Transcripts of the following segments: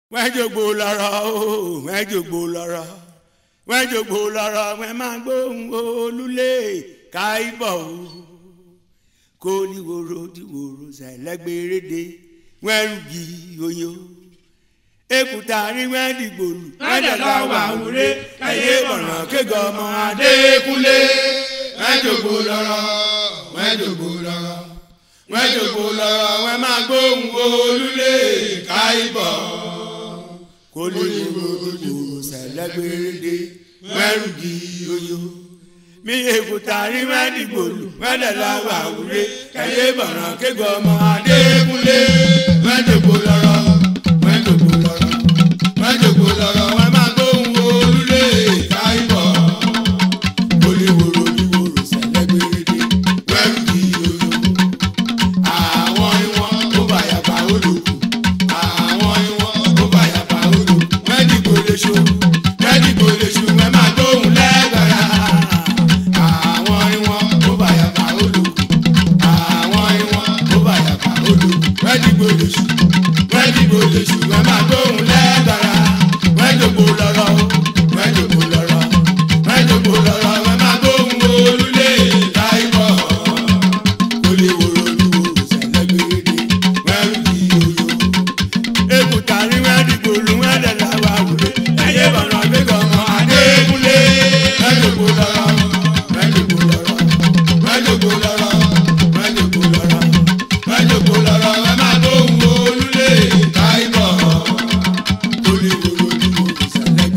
wọ́n jògbó lọ́rọ̀ o wọ́n jògbó lọ́rọ̀ wọ́n jògbó lọ́rọ̀ wọ́n máa gbóhùn olúlé káìbọ̀ o kó níwòrò díwòrò sẹ̀lẹ́gbẹ̀rẹ́dẹ wọ́n rúgi oyo èkúta rí wọ́n dìgbòlù wọ́n dẹ̀ láwà wúré káyé bọ̀nà kéga ọmọ adékúnlé wọ́n jògbó lọ́rọ̀ wọ́n jògbó lọ́rọ̀ wọ́n jògbó lọ́rọ̀ wọ́n máa gbóhùn olúlé káìbọ̀ kó níwòrò díwòrò sẹ̀lẹ́gbẹ̀rẹ́dẹ wọ́n rúgi oyo mi èkúta rí wọ́n dìgbòlù wọ́n dẹ̀ láwà wúré káyé bọ̀nà kéga ọmọ adékúnlé wọ́n jògbó lọ́rọ̀ wọ́n jògbó lọ́rọ̀ wọ́n jògbó lọ́rọ̀ wọ́n máa gbóhùn olúlé káìbọ̀ olíwòrò olíwòrò sẹ̀lẹ́gbẹ̀rẹ́dẹ́ wẹ́rù kì í yoyo. àwọn ìwọ̀n tó bá yàgbá olùkù àwọn ìwọ̀n tó bá yàgbá olùkù wọ́n dìgbò lè ṣo wọ́n dìgbò lè ṣo wọ́n máa gbóhùn lẹ́gbẹ̀rẹ́. àwọn ìwọ̀n tó bá yàgbá olùkù àwọn ìwọ̀n tó bá yàgbá olùkù wọ́n dìgbò lè ṣo wọ́n dìgbò lè ṣo wọ́n máa gbóhùn lẹ́gbẹ̀rẹ́. wọ́n jòkó lọ́rọ̀ wọ́n jòkó lọ́rọ̀ wọ́n jòkó lọ́rọ̀ wọ́n máa gbóhùn olúlé láìpọ̀ olèwòrò olúwòrò sẹ̀lẹ́gbẹ̀rẹ́dẹ́ wọ́n rú di oyo. èkúta rí wọ́n dìgbò lu wọ́n dẹ̀ láwa wúlé ẹ̀yẹ bọ̀nà gbẹ́gàn ọmọ adékúnlé wọ́n jòkó lọ́rọ̀ wọ́n jòkó lọ́rọ̀ wọ́n jòkó lọ́rọ̀ wọ́n jòkó lọ́rọ̀ wọ́n jòkó lọ́rọ̀ wọ́n máa gbóhùn olúlé láìpọ̀ olèwòrò olúwòrò sẹ̀lẹ́gbẹ̀rẹ́dẹ́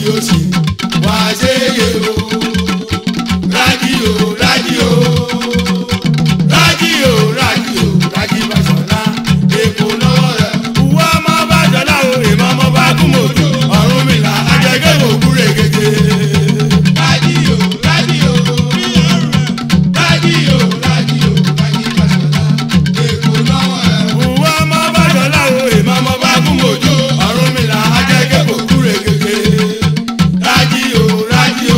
òsì wá ṣe yé o. Rádìò rádìò rádìò rádìò rájí Fáṣọlá èkó lọ́wọ́ rẹ̀. Ìwọ ọmọ Fáṣọlá o èèmọ̀ ọmọ bá kú mọ́tò ọ̀run mi là ajẹ́gẹ́ kò kúrè gègé. Rádìò rádìò rádìò rádìò rájí Fáṣọlá èkó lọ́wọ́ rẹ̀. Ìwọ ọmọ Fáṣọlá o èèmọ̀ ọmọ bá kú mọ́tò ọ̀run mi là ajẹ́gẹ́ kò kúrè gègé. Rádìò rádìò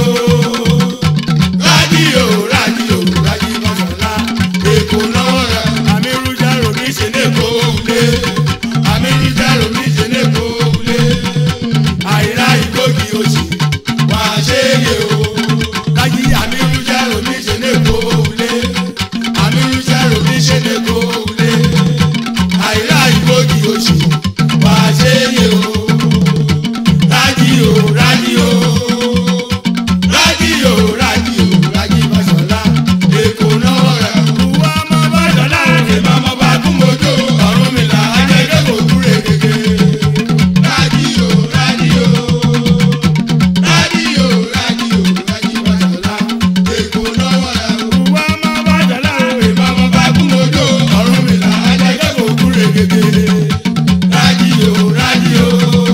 rádìò rádìò rájí Fáṣọlá èkó lọ́wọ́ rẹ̀. àmì rújà romi ṣe ní èkó wulé àmì rújà romi ṣe ní èkó wulé àìrá ìgbógi oṣù wà á ṣe é yé o. láyé àmì rújà romi ṣe ní èkó wulé àmì rújà romi ṣe ní èkó wulé àìrá ìgbógi oṣù wà á ṣe é yé o. rádìò rádìò rádìò rádìò rájí Fáṣọlá èkó náwó rẹ̀. Ìwọ ọmọ Fáṣọlá èmi ọmọ bá kún mojú ọ̀run mi là ajẹ́jẹ́ kò kúrè gègé. Rádìò rádìò rádìò rádìò rájí Fáṣọlá èkó náwó rẹ̀. Ìwọ ọmọ Fáṣọlá èmi ọmọ bá kún mojú ọ̀run mi là ajẹ́jẹ́ kò kúrè gègé. Rádìò rádìò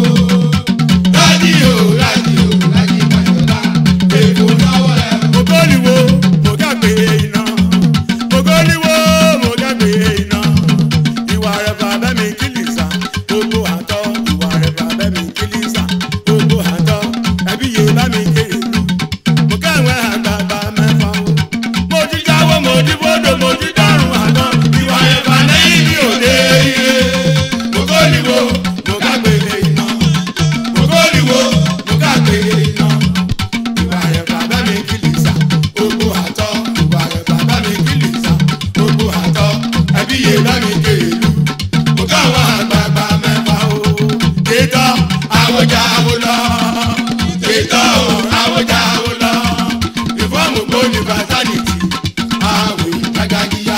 rádìò rádìò rájí Fáṣọlá èkó náwó rẹ̀. Ògóliwo mo gàgbé iná. Ògóliwo mo gàgbé iná. Ìwà rẹ̀ bàbá mi kìlìsà. Gbogbo àtọ́ ìwà rẹ̀ bàbá mi kìlìsà. Gbogbo àtọ́ ẹbí yé bá mi kéré lù. Mo káwọn àgbààgbà mẹ́fà o. Mo ti jáwọ́ mo ti bọ́dọ̀ mo ti dárùn àná. Ìwà rẹ̀ bàbá yìí mi ò dé ire. Ògóliwo mo gàgbé iná. Ògóliwo mo gàgbé iná ìwà rẹ̀ bàbá mi kìlìsà gbogbo àtọ́ ìwà rẹ̀ bàbá mi kìlìsà gbogbo àtọ́ ẹbí yé bá mi kéèlú mo káwọn àgbààgbà mẹ́fà o. tètò àwòjà àwòlọ́ tètò àwòjà àwòlọ́ ìfọ́ọ̀mù gbòdì fàtánìtì àwìn gbàgàgìyà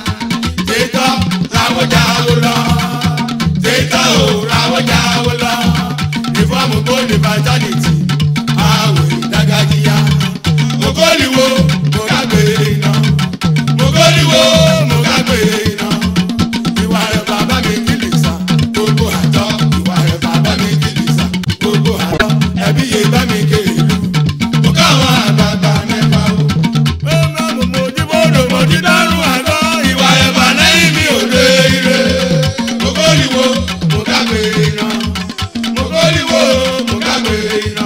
tètò àwòjà àwòlọ́ tètò àwòjà àwòlọ́ ìfọ́ọ̀mù gbòdì fàtánìtì àwìn gbàgàgìyà mogoliwo mo ká gbé iná mogoliwo mo ká gbé iná ìwà rẹ̀ bàbá mi kìlìsà gbogbo àtọ́ ìwà rẹ̀ bàbá mi kìlìsà gbogbo àtọ́ ẹbí yé bá mi kéèlú mo káwọn àgbààgbà mẹ́fà o. ó máa mọ̀ mo jí bọ́dọ̀ mo jí dárún àgọ́ ìwà rẹ̀ bà lẹ́yìn mi ò lé ire mogoliwo mo ká gbé iná mogoliwo mo ká gbé iná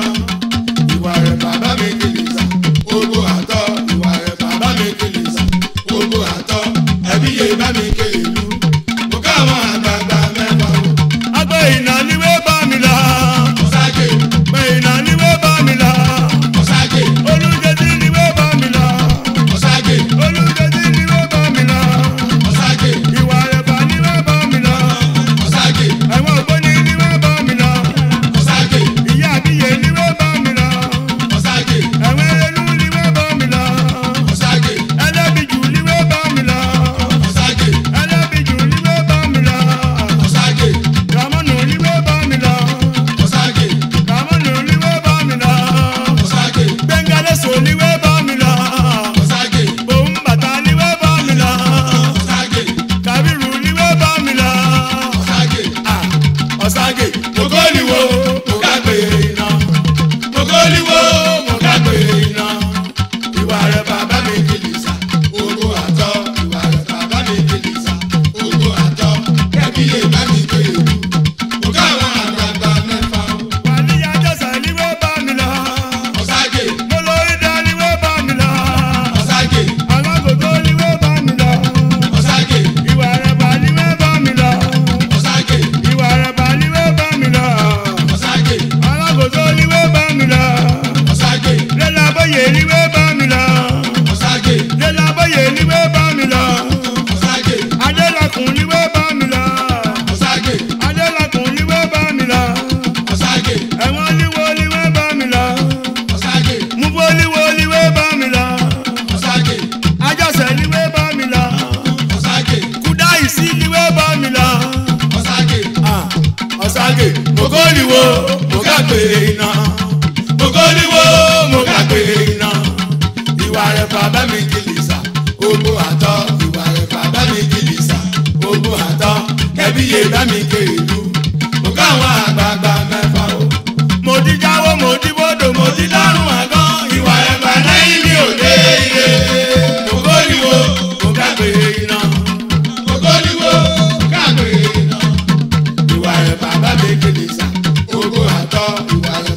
ìwà rẹ̀ bàbá mi kìlìsà gbogbo àtọ́ ìwà rẹ̀ bàbá mi kìlìsà gbogbo àtọ́ ẹbí yé bá mi kéèlú mo káwọn àgbààgbà mẹ́fà o. agbẹ́ ìnà níwé bá mi lọ. ọ̀sájì. pé ìnà níwé bá mi lọ. ọ̀sájì. olùjẹ́sí níwé bá mi lọ. ọ̀sájì. olùjẹ́sí níwé bá mi lọ. ọ̀sájì. ìwà rẹ̀ bá níwé bá mi lọ. ọ̀sájì. ẹ̀wọ̀n ògbóni níwé bá mi lọ. ọ̀sájì. ìyá àbíyè níwé bá mi lọ. ọ̀sájì. ẹ̀wọ̀n ẹlẹ́nu níwé bá mi lọ. ọ̀sájì. ẹlẹ́bìjù níwé bá mi lọ. ọ̀sájì. ẹlẹ́bìjù níwé bá mi lọ. ọ̀sájì. ramọ́nù níwé bá mi lọ. ọ̀sájì. ramọ́nù níwé bá mi lọ. ọ̀sájì. gbẹ̀ngàlẹ́sọ níwé bá mi lọ. ọ̀sájì. òun bàtà níwé bá mi lọ. ọ̀sájì. kàbírù níwé bá mi lọ. ọ̀sájì. ọ̀sájì. mogoliwo mo ká gbé iná mogoliwo mo ká gbé iná ìwà rẹ̀ bàbá mi kìlìsà gbogbo àtọ́ ìwà rẹ̀ bàbá mi kìlìsà gbogbo àtọ́ kẹ́bí lè bá mi kéèlú mo káwọn àgbààgbà mẹ́fà o. wàlíyá jọ́sà níwé bá mi lọ. ọ̀sájì. mo lórí dá níwé bá mi lọ. ọ̀sájì. alágògó níwé bá mi lọ. ọ̀sájì. ìwà rẹ̀ bà níwé bá mi lọ. ọ̀sájì. ìwà rẹ̀ bà níwé bá mi lọ. ọ̀sájì. alágògó níwé bá mi lọ. ọ̀sájì. lẹ́làbọ̀yè níwé bá mi lọ. ọ̀sájì. lẹ́làbọ̀yè níwé bá mi lọ. ọ̀sájì. adélakùn níwé bá mi lọ. ọ̀sájì. adélakùn níwé bá mi lọ. ọ̀sájì. ẹ̀wọ̀n líwo níwé bá mi lọ. ọ̀sájì. múbó líwo níwé bá mi lọ. ọ̀sájì. ajọ́sẹ̀ níwé bá mi lọ. ọ̀sájì. kúdáìsí níwé bá mi lọ. ọ̀sájì. ọ̀sájì. mogoliwo mo ká gbé iná mo kóríwó mo gbàgbé iná ìwà rẹ̀ bàbá mi kìlì sà ogbó àtọ́ ìwà rẹ̀ bàbá mi kìlì sà ogbó àtọ́ kẹbí yé bá mi kéèlú mo káwọn àgbààgbà mẹ́fà o. mo ti jáwó mo ti bọ́dọ̀ mo ti dárùn àgán ìwà rẹ̀ bàbá yìí mi ò dé ilé mo kóríwó mo gbàgbé iná mo kóríwó mo gbàgbé iná ìwà rẹ̀ bàbá mi kìlì sà ogbó àtọ́ ìwà rẹ̀